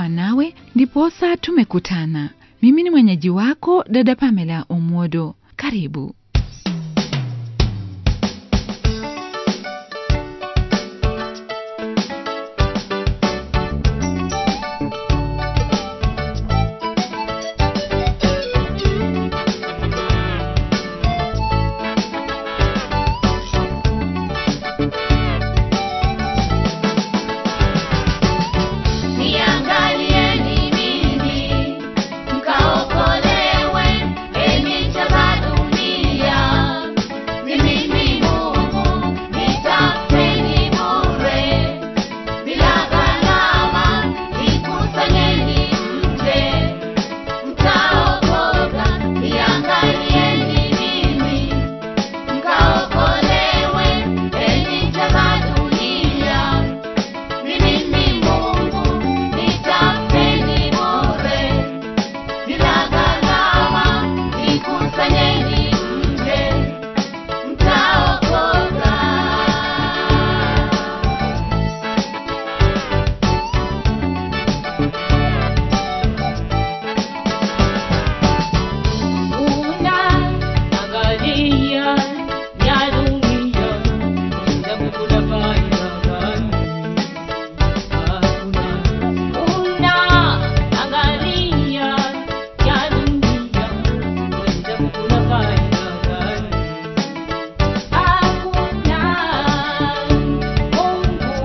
kuwa nawe ndiposa tumekutana. Mimi ni mwenyeji wako dada Pamela Omwodo. Karibu. Niangalieni mimi, mkaokolewe, enyi ncha za dunia. Ni mimi Mungu, nitafuteni bure, bila gharama, nikusanyeni mje, mtaokoka. Niangalieni mimi, mkaokolewe, enyi ncha za dunia. Ni mimi Mungu, nitafuteni bure, bila gharama, nikusanyeni mje, mtaokoka. Unaangalia ya dunia, unaweza kukula faida gani? Hakuna. Unaangalia ya dunia, unaweza kukula faida gani? Hakuna. Mungu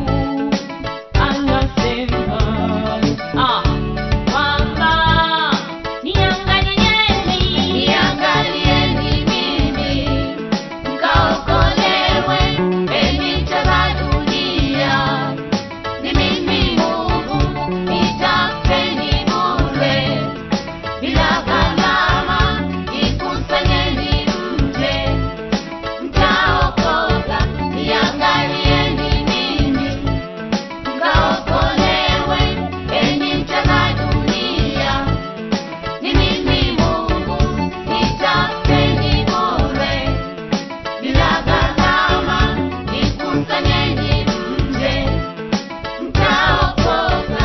anasema, ah, kwamba niangalieni Niangalieni mimi, mkaokolewe, enyi ncha za dunia. Ni mimi Mungu, nitafuteni bure, bila gharama, nikusanyeni mje, mtaokoka. Niangalieni mimi, mkaokolewe, enyi ncha za dunia. Ni mimi Mungu, nitafuteni bure, bila gharama, nikusanyeni mje, mtaokoka.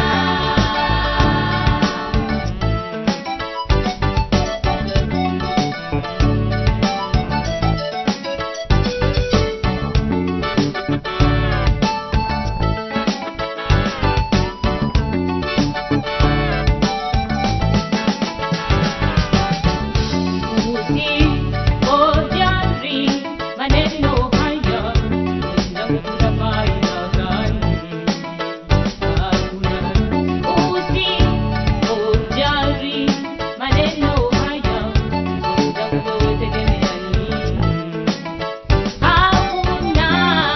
Usipojali maneno haya, unaweza kukula faida gani? Hakuna. Usipojali maneno haya, unaweza kutegemea nini? Hakuna.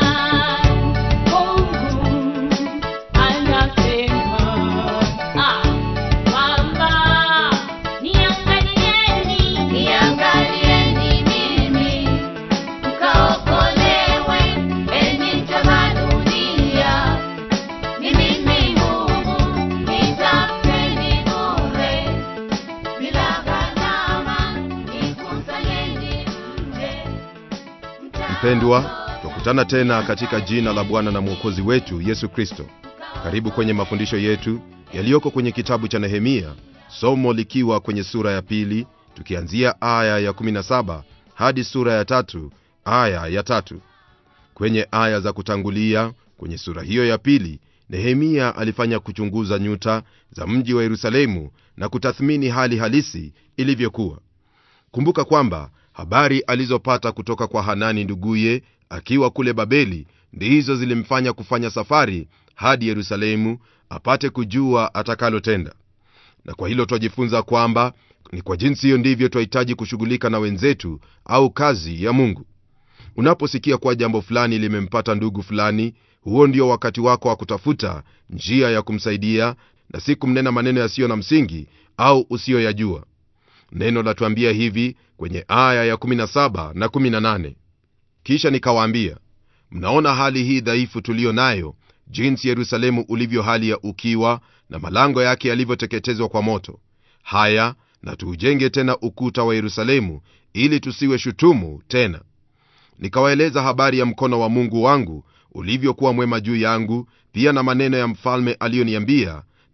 Mungu anasema, ah, kwamba niangalieni Niangalieni mimi, mkaokolewe, enyi ncha za dunia. Ni mimi Mungu, nitafuteni bure, bila gharama, nikusanyeni mje, Mpendwa, twakutana tena katika jina la Bwana na Mwokozi wetu Yesu Kristo. Karibu kwenye mafundisho yetu yaliyoko kwenye kitabu cha Nehemia, somo likiwa kwenye sura ya pili, tukianzia aya ya 17 hadi sura ya tatu aya ya tatu. Kwenye aya za kutangulia kwenye sura hiyo ya pili, Nehemia alifanya kuchunguza nyuta za mji wa Yerusalemu na kutathmini hali halisi ilivyokuwa. Kumbuka kwamba habari alizopata kutoka kwa Hanani nduguye akiwa kule Babeli ndizo zilimfanya kufanya safari hadi Yerusalemu apate kujua atakalotenda. Na kwa hilo twajifunza kwamba ni kwa jinsi hiyo ndivyo twahitaji kushughulika na wenzetu au kazi ya Mungu. Unaposikia kuwa jambo fulani limempata ndugu fulani, huo ndio wakati wako wa kutafuta njia ya kumsaidia na si kumnena maneno yasiyo na msingi au usiyoyajua. Neno latuambia hivi kwenye aya ya 17 na 18: kisha nikawaambia, mnaona hali hii dhaifu tuliyo nayo, jinsi Yerusalemu ulivyo hali ya ukiwa na malango yake yalivyoteketezwa kwa moto. Haya, na tuujenge tena ukuta wa Yerusalemu, ili tusiwe shutumu tena. Nikawaeleza habari ya mkono wa Mungu wangu ulivyokuwa mwema juu yangu, pia na maneno ya mfalme aliyoniambia,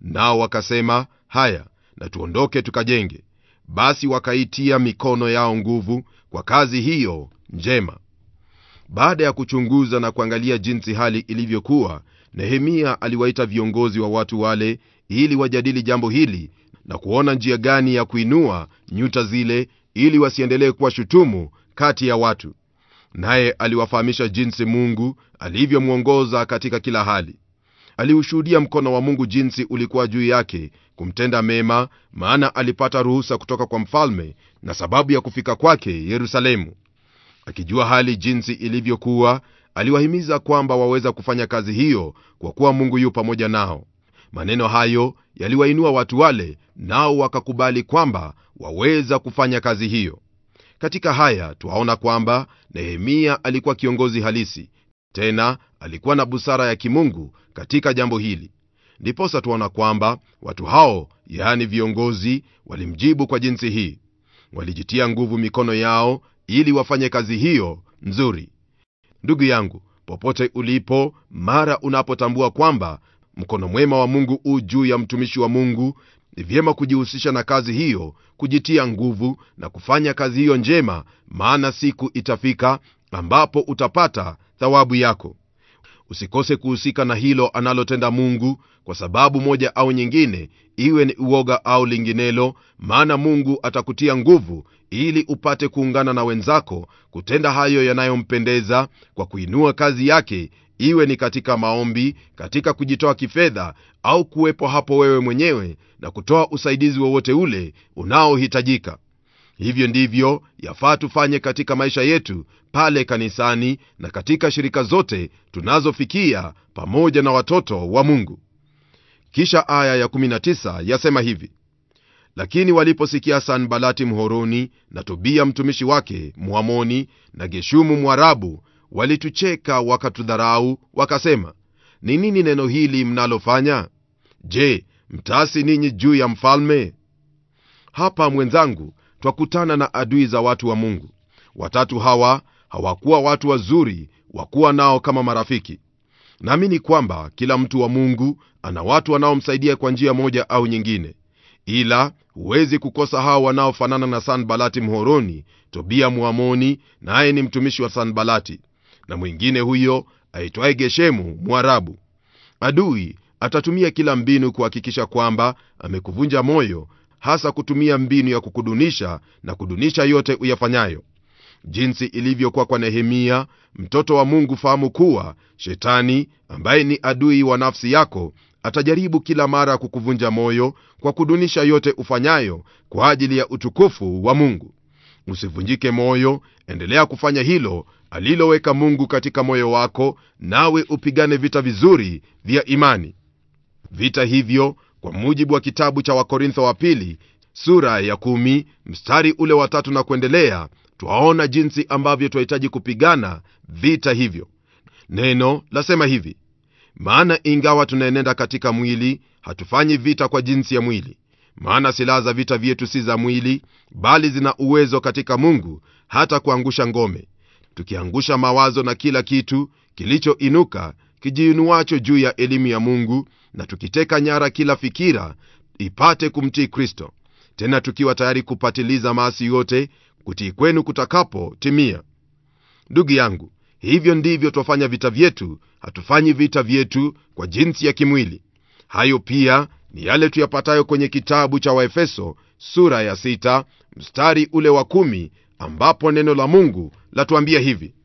nao wakasema haya na tuondoke tukajenge basi wakaitia mikono yao nguvu kwa kazi hiyo njema baada ya kuchunguza na kuangalia jinsi hali ilivyokuwa nehemia aliwaita viongozi wa watu wale ili wajadili jambo hili na kuona njia gani ya kuinua nyuta zile ili wasiendelee kuwa shutumu kati ya watu naye aliwafahamisha jinsi mungu alivyomwongoza katika kila hali aliushuhudia mkono wa mungu jinsi ulikuwa juu yake kumtenda mema maana alipata ruhusa kutoka kwa mfalme na sababu ya kufika kwake yerusalemu akijua hali jinsi ilivyokuwa aliwahimiza kwamba waweza kufanya kazi hiyo kwa kuwa mungu yu pamoja nao maneno hayo yaliwainua watu wale nao wakakubali kwamba waweza kufanya kazi hiyo katika haya twaona kwamba nehemia alikuwa kiongozi halisi tena alikuwa na busara ya kimungu katika jambo hili ndiposa tuona kwamba watu hao yaani viongozi walimjibu kwa jinsi hii walijitia nguvu mikono yao ili wafanye kazi hiyo nzuri ndugu yangu popote ulipo mara unapotambua kwamba mkono mwema wa mungu u juu ya mtumishi wa mungu ni vyema kujihusisha na kazi hiyo kujitia nguvu na kufanya kazi hiyo njema maana siku itafika ambapo utapata thawabu yako usikose kuhusika na hilo analotenda mungu kwa sababu moja au nyingine iwe ni uoga au linginelo maana mungu atakutia nguvu ili upate kuungana na wenzako kutenda hayo yanayompendeza kwa kuinua kazi yake iwe ni katika maombi katika kujitoa kifedha au kuwepo hapo wewe mwenyewe na kutoa usaidizi wowote ule unaohitajika hivyo ndivyo yafaa tufanye katika maisha yetu pale kanisani na katika shirika zote tunazofikia pamoja na watoto wa mungu kisha aya ya19 yasema hivi lakini waliposikia sanbalati mhoroni na tobia mtumishi wake mwamoni na geshumu mwarabu walitucheka wakatudharau wakasema ni nini neno hili mnalofanya je mtasi ninyi juu ya mfalme hapa mwenzangu twakutana na adui za watu wa mungu watatu hawa hawakuwa watu wazuri wakuwa nao kama marafiki naamini kwamba kila mtu wa mungu ana watu wanaomsaidia kwa njia moja au nyingine ila huwezi kukosa hao wanaofanana na sanbalati mhoroni tobia mwamoni naye ni mtumishi wa sanbalati na mwingine huyo aitwaye geshemu mwarabu adui atatumia kila mbinu kuhakikisha kwamba amekuvunja moyo hasa kutumia mbinu ya kukudunisha na kudunisha yote uyafanyayo jinsi ilivyokuwa kwa nehemia mtoto wa mungu fahamu kuwa shetani ambaye ni adui wa nafsi yako atajaribu kila mara kukuvunja moyo kwa kudunisha yote ufanyayo kwa ajili ya utukufu wa mungu usivunjike moyo endelea kufanya hilo aliloweka mungu katika moyo wako nawe upigane vita vizuri vya imani vita hivyo kwa mujibu wa kitabu cha wakorintho wa pili sura ya kumi, mstari ule wa tatu na kuendelea twaona jinsi ambavyo twahitaji kupigana vita hivyo neno lasema hivi maana ingawa tunaenenda katika mwili hatufanyi vita kwa jinsi ya mwili maana silaha za vita vyetu si za mwili bali zina uwezo katika mungu hata kuangusha ngome tukiangusha mawazo na kila kitu kilichoinuka kijiinuacho juu ya elimu ya mungu na tukiteka nyara kila fikira ipate kumtii kristo tena tukiwa tayari kupatiliza maasi yote kutii kwenu kutakapotimia ndugu yangu hivyo ndivyo twafanya vita vyetu hatufanyi vita vyetu kwa jinsi ya kimwili hayo pia ni yale tuyapatayo kwenye kitabu cha waefeso sura ya sita, mstari ule wa kumi, ambapo neno la mungu latuambia hivi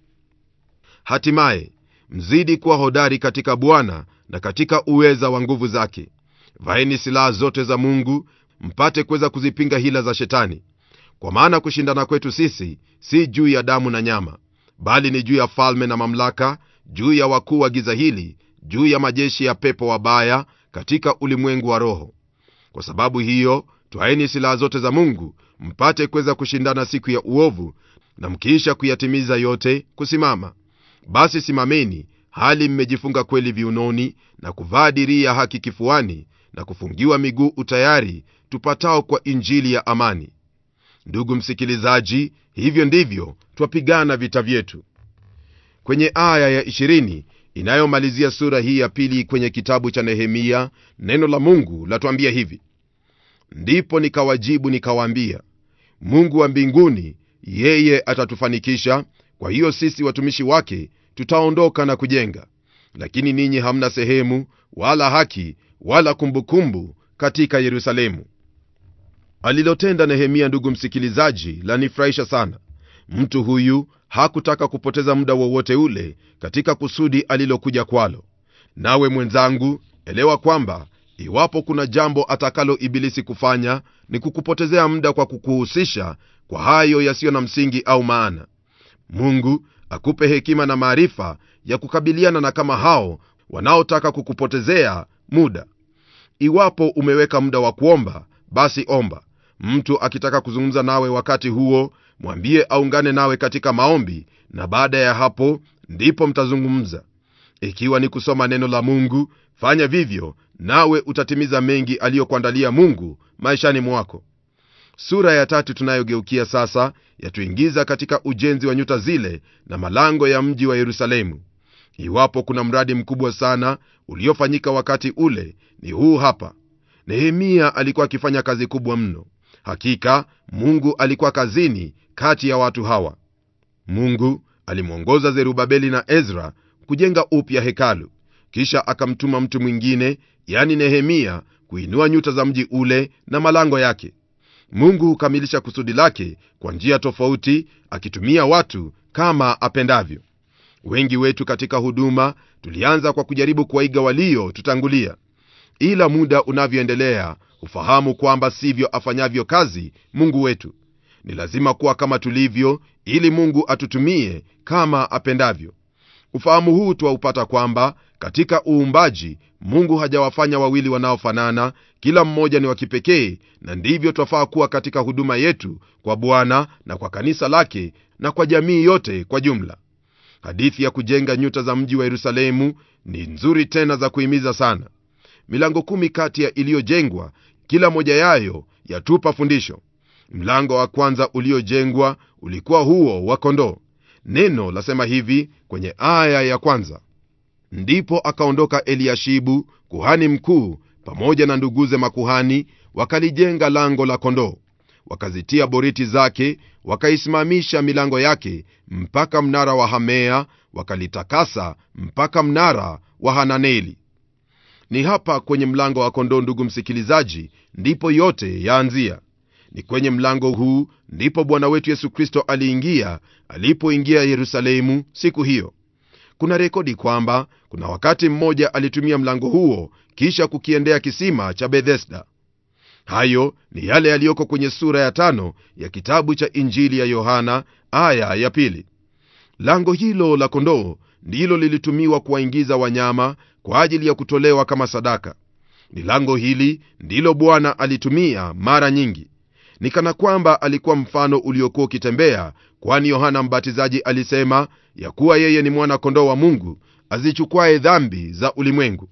hatimaye mzidi kuwa hodari katika bwana na katika uweza wa nguvu zake vaeni silaha zote za mungu mpate kuweza kuzipinga hila za shetani kwa maana kushindana kwetu sisi si juu ya damu na nyama bali ni juu ya falme na mamlaka juu ya wakuu wa giza hili juu ya majeshi ya pepo wabaya katika ulimwengu wa roho kwa sababu hiyo twaeni silaha zote za mungu mpate kuweza kushindana siku ya uovu na mkiisha kuyatimiza yote kusimama basi simameni hali mmejifunga kweli viunoni na kuvaa dirii ya haki kifuani na kufungiwa miguu utayari tupatao kwa injili ya amani ndugu msikilizaji hivyo ndivyo twapigana vita vyetu kwenye aya ya 20 inayomalizia sura hii ya pili kwenye kitabu cha nehemia neno la mungu latuambia hivi ndipo nikawajibu nikawaambia mungu wa mbinguni yeye atatufanikisha kwa hiyo sisi watumishi wake tutaondoka na kujenga lakini ninyi hamna sehemu wala haki wala kumbukumbu katika yerusalemu alilotenda nehemia ndugu msikilizaji lanifurahisha sana mtu huyu hakutaka kupoteza muda wowote ule katika kusudi alilokuja kwalo nawe mwenzangu elewa kwamba iwapo kuna jambo atakalo ibilisi kufanya ni kukupotezea muda kwa kukuhusisha kwa hayo yasiyo na msingi au maana mungu akupe hekima na maarifa ya kukabiliana na kama hao wanaotaka kukupotezea muda iwapo umeweka muda wa kuomba basi omba mtu akitaka kuzungumza nawe wakati huo mwambie aungane nawe katika maombi na baada ya hapo ndipo mtazungumza ikiwa ni kusoma neno la mungu fanya vivyo nawe utatimiza mengi aliyokuandalia mungu maishani mwako sura ya tatu tunayogeukia sasa yatuingiza katika ujenzi wa nyuta zile na malango ya mji wa yerusalemu iwapo kuna mradi mkubwa sana uliofanyika wakati ule ni huu hapa nehemia alikuwa akifanya kazi kubwa mno hakika mungu alikuwa kazini kati ya watu hawa mungu alimwongoza zerubabeli na ezra kujenga upya hekalu kisha akamtuma mtu mwingine yani nehemia kuinua nyuta za mji ule na malango yake mungu hukamilisha kusudi lake kwa njia tofauti akitumia watu kama apendavyo wengi wetu katika huduma tulianza kwa kujaribu kuwaiga walio tutangulia ila muda unavyoendelea hufahamu kwamba sivyo afanyavyo kazi mungu wetu ni lazima kuwa kama tulivyo ili mungu atutumie kama apendavyo ufahamu huu twaupata kwamba katika uumbaji mungu hajawafanya wawili wanaofanana kila mmoja ni wa kipekee na ndivyo twafaa kuwa katika huduma yetu kwa bwana na kwa kanisa lake na kwa jamii yote kwa jumla hadithi ya kujenga nyuta za mji wa yerusalemu ni nzuri tena za kuhimiza sana milango kumi kati ya iliyojengwa kila moja yayo yatupa fundisho mlango wa kwanza uliojengwa ulikuwa huo wa kondoo neno lasema hivi kwenye aya ya kwanza ndipo akaondoka eliashibu kuhani mkuu pamoja na nduguze makuhani wakalijenga lango la kondoo wakazitia boriti zake wakaisimamisha milango yake mpaka mnara wa hamea wakalitakasa mpaka mnara wa hananeli ni hapa kwenye mlango wa kondoo ndugu msikilizaji ndipo yote yaanzia ni kwenye mlango huu ndipo bwana wetu yesu kristo aliingia alipoingia yerusalemu siku hiyo kuna rekodi kwamba kuna wakati mmoja alitumia mlango huo kisha kukiendea kisima cha bethesda hayo ni yale yaliyoko kwenye sura ya tano ya kitabu cha injili ya yohana aya ya pili lango hilo la kondoo ndilo lilitumiwa kuwaingiza wanyama kwa ajili ya kutolewa kama sadaka ni lango hili ndilo bwana alitumia mara nyingi ni kana kwamba alikuwa mfano uliokuwa ukitembea kwani yohana mbatizaji alisema ya kuwa yeye ni mwana kondoo wa mungu azichukwaye dhambi za ulimwengu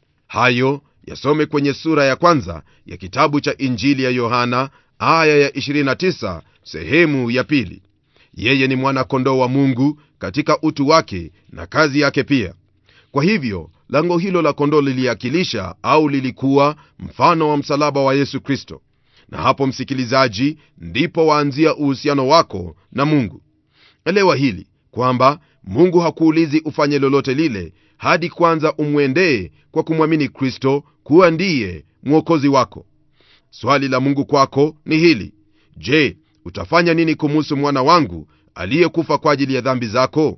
hayo yasome kwenye sura ya kwanza ya kitabu cha injili ya yohana aya ya 29 sehemu ya pili yeye ni mwana kondoo wa mungu katika utu wake na kazi yake pia kwa hivyo lango hilo la kondoo liliakilisha au lilikuwa mfano wa msalaba wa yesu kristo na hapo msikilizaji ndipo waanzia uhusiano wako na mungu elewa hili kwamba mungu hakuulizi ufanye lolote lile hadi kwanza umwendee kwa kumwamini kristo kuwa ndiye mwokozi wako swali la mungu kwako ni hili je utafanya nini kumuhusu mwana wangu aliyekufa kwa ajili ya dhambi zako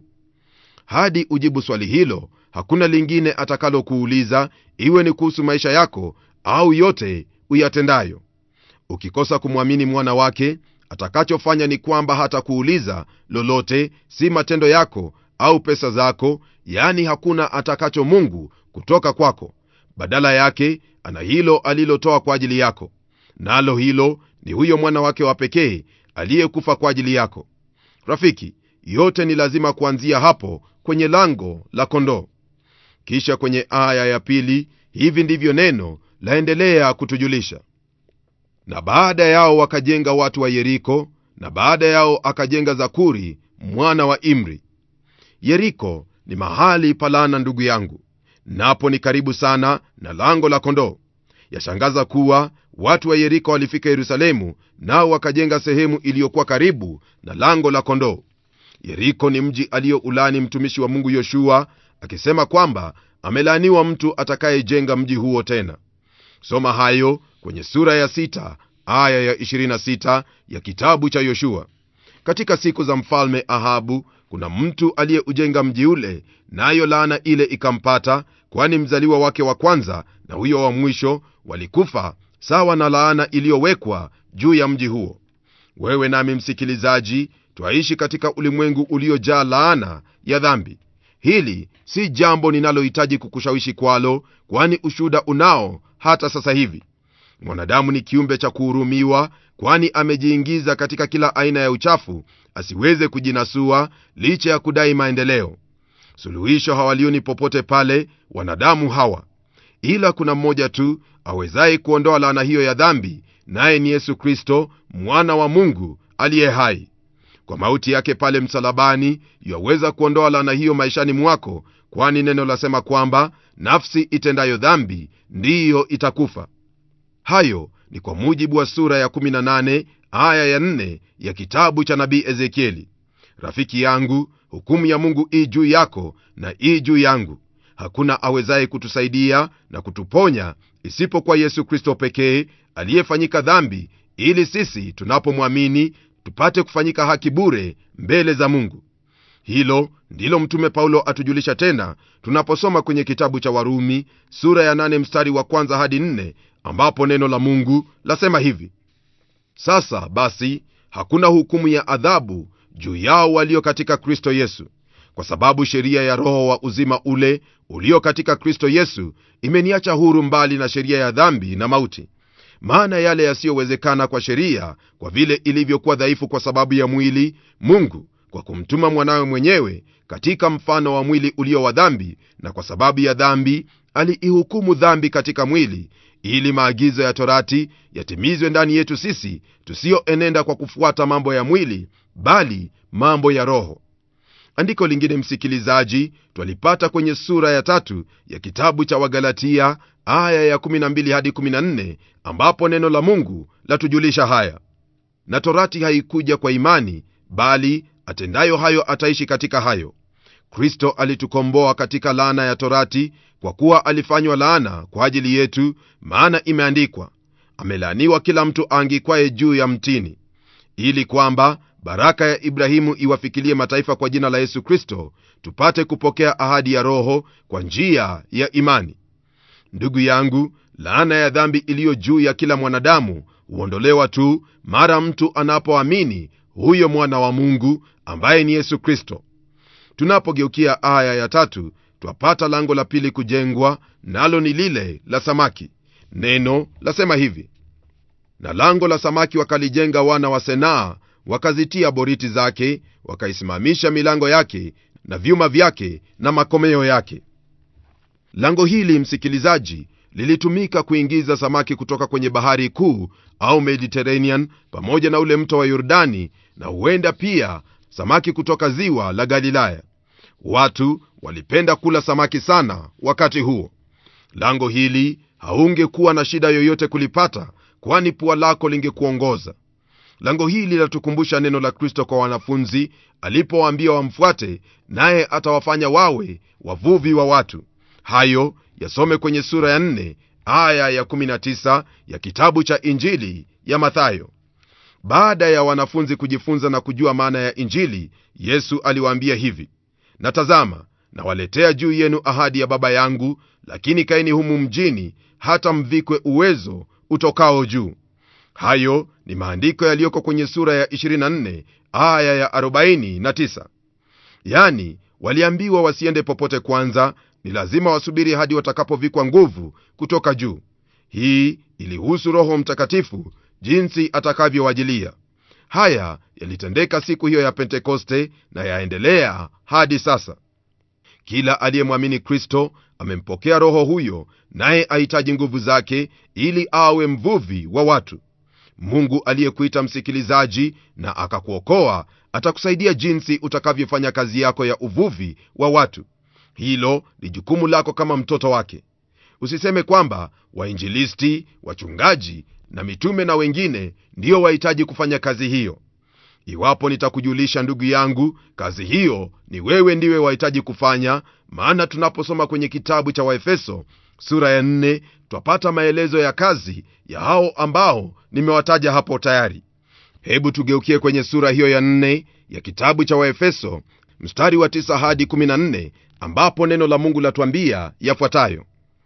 hadi ujibu swali hilo hakuna lingine atakalokuuliza iwe ni kuhusu maisha yako au yote uyatendayo ukikosa kumwamini mwana wake atakachofanya ni kwamba hata kuuliza lolote si matendo yako au pesa zako yaani hakuna atakacho mungu kutoka kwako badala yake ana hilo alilotoa kwa ajili yako nalo hilo ni huyo mwana wake wa pekee aliyekufa kwa ajili yako rafiki yote ni lazima kuanzia hapo kwenye lango la kondoo kisha kwenye aya ya pili hivi ndivyo neno laendelea kutujulisha na baada yao wakajenga watu wa yeriko na baada yao akajenga zakuri mwana wa imri yeriko ni mahali palana ndugu yangu napo ni karibu sana na lango la kondoo yashangaza kuwa watu wa yeriko walifika yerusalemu nao wakajenga sehemu iliyokuwa karibu na lango la kondoo yeriko ni mji aliyoulani mtumishi wa mungu yoshua akisema kwamba amelaaniwa mtu atakayejenga mji huo tena soma hayo kwenye sura ya 6 aya ya 26 ya kitabu cha yoshua katika siku za mfalme ahabu kuna mtu aliyeujenga mji ule nayo laana ile ikampata kwani mzaliwa wake wa kwanza na huyo wa mwisho walikufa sawa na laana iliyowekwa juu ya mji huo wewe nami msikilizaji twaishi katika ulimwengu uliojaa laana ya dhambi hili si jambo ninalohitaji kukushawishi kwalo kwani ushuda unao hata sasa hivi mwanadamu ni kiumbe cha kuhurumiwa kwani amejiingiza katika kila aina ya uchafu asiweze kujinasua licha ya kudai maendeleo suluhisho hawalioni popote pale wanadamu hawa ila kuna mmoja tu awezaye kuondoa laana hiyo ya dhambi naye ni yesu kristo mwana wa mungu aliye hai kwa mauti yake pale msalabani yaweza kuondoa laana hiyo maishani mwako kwani neno lasema kwamba nafsi itendayo dhambi ndiyo itakufa hayo ni kwa mujibu wa sura ya 18 aya ya 4 ya kitabu cha nabii ezekieli rafiki yangu hukumu ya mungu ii juu yako na ii juu yangu hakuna awezaye kutusaidia na kutuponya isipokuwa yesu kristo pekee aliyefanyika dhambi ili sisi tunapomwamini tupate kufanyika haki bure mbele za mungu hilo ndilo mtume paulo atujulisha tena tunaposoma kwenye kitabu cha warumi sura ya 8 mstari wa kwanza hadi 4 ambapo neno la mungu lasema hivi sasa basi hakuna hukumu ya adhabu juu yao walio katika kristo yesu kwa sababu sheria ya roho wa uzima ule ulio katika kristo yesu imeniacha huru mbali na sheria ya dhambi na mauti maana yale yasiyowezekana kwa sheria kwa vile ilivyokuwa dhaifu kwa sababu ya mwili mungu kwa kumtuma mwanawe mwenyewe katika mfano wa mwili ulio wa dhambi na kwa sababu ya dhambi aliihukumu dhambi katika mwili ili maagizo ya torati yatimizwe ndani yetu sisi tusiyoenenda kwa kufuata mambo ya mwili bali mambo ya roho andiko lingine msikilizaji twalipata kwenye sura ya tatu ya kitabu cha wagalatia aya ya 12 hadi 14 ambapo neno la mungu latujulisha haya na torati haikuja kwa imani bali atendayo hayo ataishi katika hayo kristo alitukomboa katika laana ya torati kwa kuwa alifanywa laana kwa ajili yetu maana imeandikwa amelaaniwa kila mtu aangikwaye juu ya mtini ili kwamba baraka ya ibrahimu iwafikilie mataifa kwa jina la yesu kristo tupate kupokea ahadi ya roho kwa njia ya imani ndugu yangu laana ya dhambi iliyo juu ya kila mwanadamu huondolewa tu mara mtu anapoamini huyo mwana wa mungu ambaye ni yesu kristo tunapogeukia aya ya tatu twapata lango la pili kujengwa nalo ni lile la samaki neno lasema hivi na lango la samaki wakalijenga wana wa senaa wakazitia boriti zake wakaisimamisha milango yake na vyuma vyake na makomeo yake lango hili msikilizaji lilitumika kuingiza samaki kutoka kwenye bahari kuu au mediterranean pamoja na ule mto wa yordani na huenda pia samaki kutoka ziwa la galilaya watu walipenda kula samaki sana wakati huo lango hili haungekuwa na shida yoyote kulipata kwani pua lako lingekuongoza lango hili latukumbusha neno la kristo kwa wanafunzi alipowaambia wamfuate naye atawafanya wawe wavuvi wa watu hayo yasome kwenye sura ya 4 aya ya 19 ya kitabu cha injili ya mathayo baada ya wanafunzi kujifunza na kujua maana ya injili yesu aliwaambia hivi na tazama nawaletea juu yenu ahadi ya baba yangu lakini kaeni humu mjini hata mvikwe uwezo utokao juu hayo ni maandiko yaliyoko kwenye sura ya 24 aya ya 49 yani waliambiwa wasiende popote kwanza ni lazima wasubiri hadi watakapovikwa nguvu kutoka juu hii ilihusu roho mtakatifu jinsi atakavyowajilia haya yalitendeka siku hiyo ya pentekoste na yaendelea hadi sasa kila aliyemwamini kristo amempokea roho huyo naye ahitaji nguvu zake ili awe mvuvi wa watu mungu aliyekuita msikilizaji na akakuokoa atakusaidia jinsi utakavyofanya kazi yako ya uvuvi wa watu hilo ni jukumu lako kama mtoto wake usiseme kwamba wainjilisti wachungaji na mitume na wengine ndio wahitaji kufanya kazi hiyo iwapo nitakujulisha ndugu yangu kazi hiyo ni wewe ndiwe wahitaji kufanya maana tunaposoma kwenye kitabu cha waefeso sura ya 4 twapata maelezo ya kazi ya hao ambao nimewataja hapo tayari hebu tugeukie kwenye sura hiyo ya 4 ya kitabu cha waefeso mstari wa 9 hadi 14 ambapo neno la mungu latuambia yafuatayo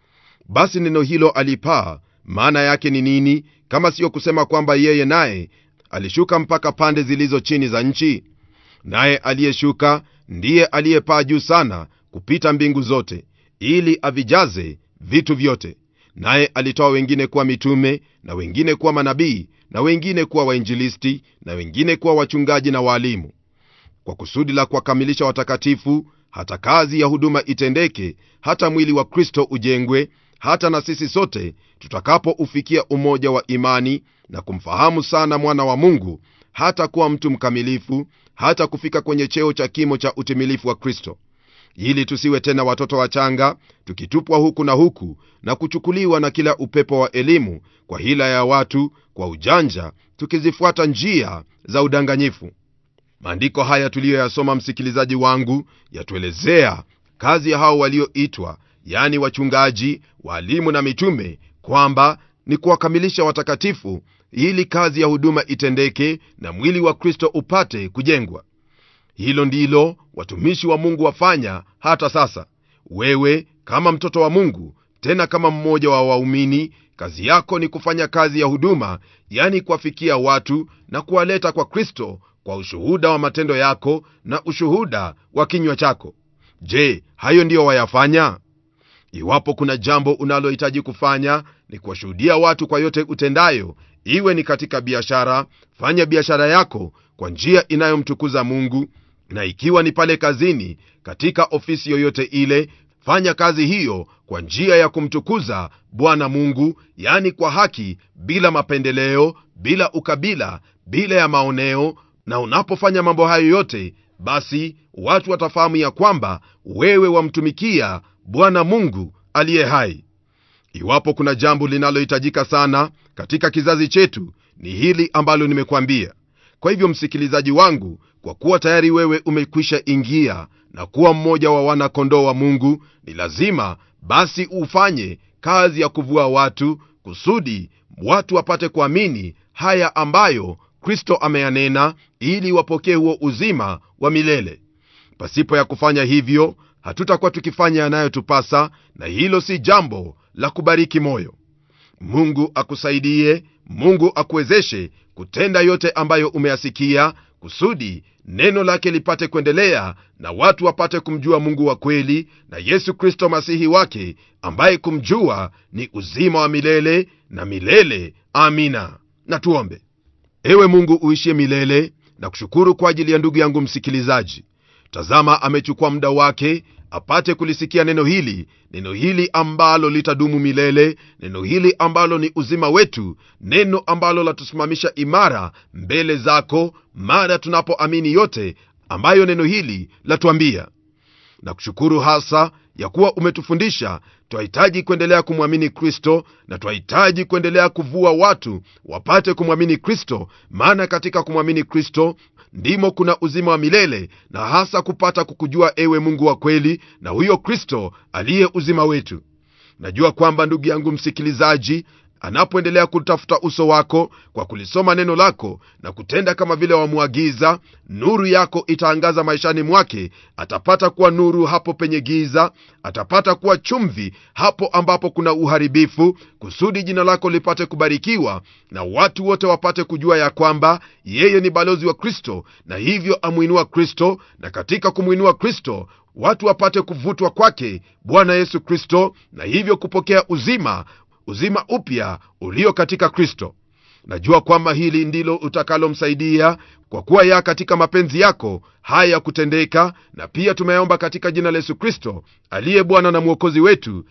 basi neno hilo alipaa maana yake ni nini kama siyo kusema kwamba yeye naye alishuka mpaka pande zilizo chini za nchi naye aliyeshuka ndiye aliyepaa juu sana kupita mbingu zote ili avijaze vitu vyote naye alitoa wengine kuwa mitume na wengine kuwa manabii na wengine kuwa wainjilisti na wengine kuwa wachungaji na waalimu kwa kusudi la kuwakamilisha watakatifu hata kazi ya huduma itendeke hata mwili wa kristo ujengwe hata na sisi sote tutakapoufikia umoja wa imani na kumfahamu sana mwana wa mungu hata kuwa mtu mkamilifu hata kufika kwenye cheo cha kimo cha utimilifu wa kristo ili tusiwe tena watoto wachanga tukitupwa huku na huku na kuchukuliwa na kila upepo wa elimu kwa hila ya watu kwa ujanja tukizifuata njia za udanganyifu maandiko haya tuliyoyasoma msikilizaji wangu yatuelezea kazi ya hao walioitwa yani wachungaji waalimu na mitume kwamba ni kuwakamilisha watakatifu ili kazi ya huduma itendeke na mwili wa kristo upate kujengwa hilo ndilo watumishi wa mungu wafanya hata sasa wewe kama mtoto wa mungu tena kama mmoja wa waumini kazi yako ni kufanya kazi ya huduma yani kuwafikia watu na kuwaleta kwa kristo kwa ushuhuda wa matendo yako na ushuhuda wa kinywa chako je hayo ndiyo wayafanya iwapo kuna jambo unalohitaji kufanya ni kuwashuhudia watu kwa yote utendayo iwe ni katika biashara fanya biashara yako kwa njia inayomtukuza mungu na ikiwa ni pale kazini katika ofisi yoyote ile fanya kazi hiyo kwa njia ya kumtukuza bwana mungu yani kwa haki bila mapendeleo bila ukabila bila ya maoneo na unapofanya mambo hayo yote basi watu watafahamu ya kwamba wewe wamtumikia bwana mungu aliye hai iwapo kuna jambo linalohitajika sana katika kizazi chetu ni hili ambalo nimekwambia kwa hivyo msikilizaji wangu kwa kuwa tayari wewe umekwisha ingia na kuwa mmoja wa wanakondoo wa mungu ni lazima basi ufanye kazi ya kuvua watu kusudi watu wapate kuamini haya ambayo kristo ameyanena ili wapokee huo uzima wa milele pasipo ya kufanya hivyo hatutakuwa tukifanya yanayotupasa na hilo si jambo la kubariki moyo mungu akusaidie mungu akuwezeshe kutenda yote ambayo umeyasikia kusudi neno lake lipate kuendelea na watu wapate kumjua mungu wa kweli na yesu kristo masihi wake ambaye kumjua ni uzima wa milele na milele amina na tuombe ewe mungu uishie milele na kushukuru kwa ajili ya ndugu yangu msikilizaji tazama amechukua muda wake apate kulisikia neno hili neno hili ambalo litadumu milele neno hili ambalo ni uzima wetu neno ambalo latusimamisha imara mbele zako mara tunapoamini yote ambayo neno hili latuambia na kushukuru hasa ya kuwa umetufundisha twahitaji kuendelea kumwamini kristo na twahitaji kuendelea kuvua watu wapate kumwamini kristo maana katika kumwamini kristo ndimo kuna uzima wa milele na hasa kupata kukujua ewe mungu wa kweli na huyo kristo aliye uzima wetu najua kwamba ndugu yangu msikilizaji anapoendelea kutafuta uso wako kwa kulisoma neno lako na kutenda kama vile wamwagiza nuru yako itaangaza maishani mwake atapata kuwa nuru hapo penye giza atapata kuwa chumvi hapo ambapo kuna uharibifu kusudi jina lako lipate kubarikiwa na watu wote wapate kujua ya kwamba yeye ni balozi wa kristo na hivyo amwinua kristo na katika kumwinua kristo watu wapate kuvutwa kwake bwana yesu kristo na hivyo kupokea uzima uzima upya ulio katika kristo najua kwamba hili ndilo utakalomsaidia kwa kuwa ya katika mapenzi yako haya kutendeka na pia tumeomba katika jina la yesu kristo aliye bwana na mwokozi wetu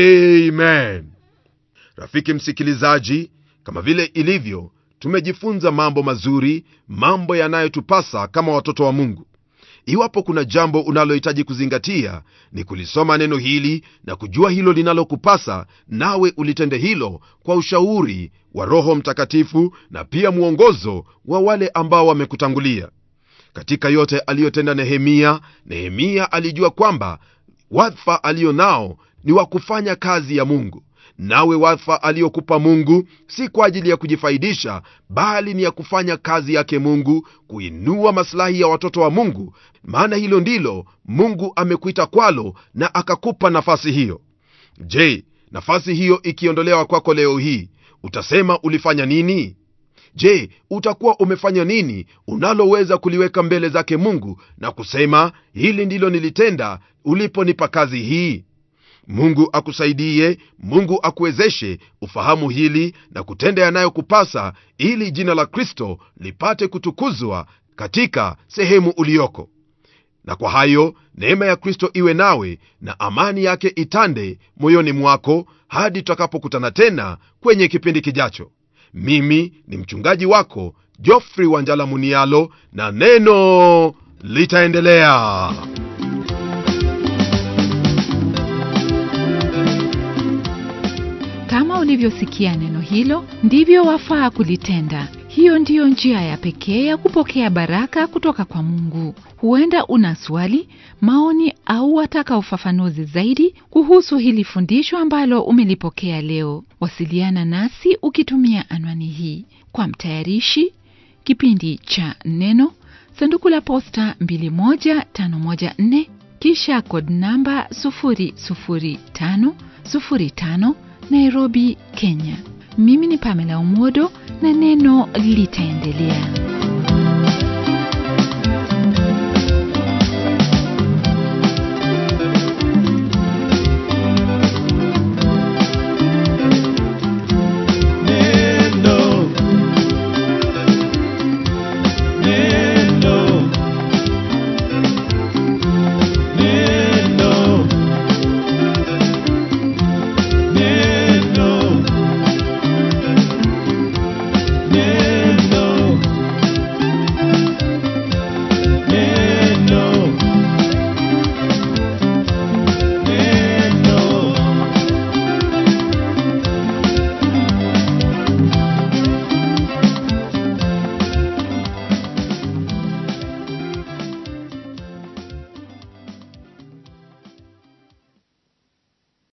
amen rafiki msikilizaji kama vile ilivyo tumejifunza mambo mazuri mambo yanayotupasa kama watoto wa mungu iwapo kuna jambo unalohitaji kuzingatia ni kulisoma neno hili na kujua hilo linalokupasa nawe ulitende hilo kwa ushauri wa roho mtakatifu na pia mwongozo wa wale ambao wamekutangulia katika yote aliyotenda nehemia nehemia alijua kwamba wadhifa aliyo nao ni wa kufanya kazi ya mungu nawe wadhifa aliyokupa mungu si kwa ajili ya kujifaidisha bali ni ya kufanya kazi yake mungu kuinua masilahi ya watoto wa mungu maana hilo ndilo mungu amekuita kwalo na akakupa nafasi hiyo je nafasi hiyo ikiondolewa kwako leo hii utasema ulifanya nini je utakuwa umefanya nini unaloweza kuliweka mbele zake mungu na kusema hili ndilo nilitenda uliponipa kazi hii mungu akusaidie mungu akuwezeshe ufahamu hili na kutenda yanayokupasa ili jina la kristo lipate kutukuzwa katika sehemu uliyoko na kwa hayo neema ya kristo iwe nawe na amani yake itande moyoni mwako hadi tutakapokutana tena kwenye kipindi kijacho mimi ni mchungaji wako jofri wanjala munialo na neno litaendelea kama ulivyosikia neno hilo ndivyo wafaa kulitenda hiyo ndiyo njia ya pekee ya kupokea baraka kutoka kwa mungu huenda una swali maoni au wataka ufafanuzi zaidi kuhusu hili fundisho ambalo umelipokea leo wasiliana nasi ukitumia anwani hii kwa mtayarishi kipindi cha neno sanduku la posta 21514 kisha kod namba 00505 nairobi kenya mimi ni pamela umodo na neno litaendelea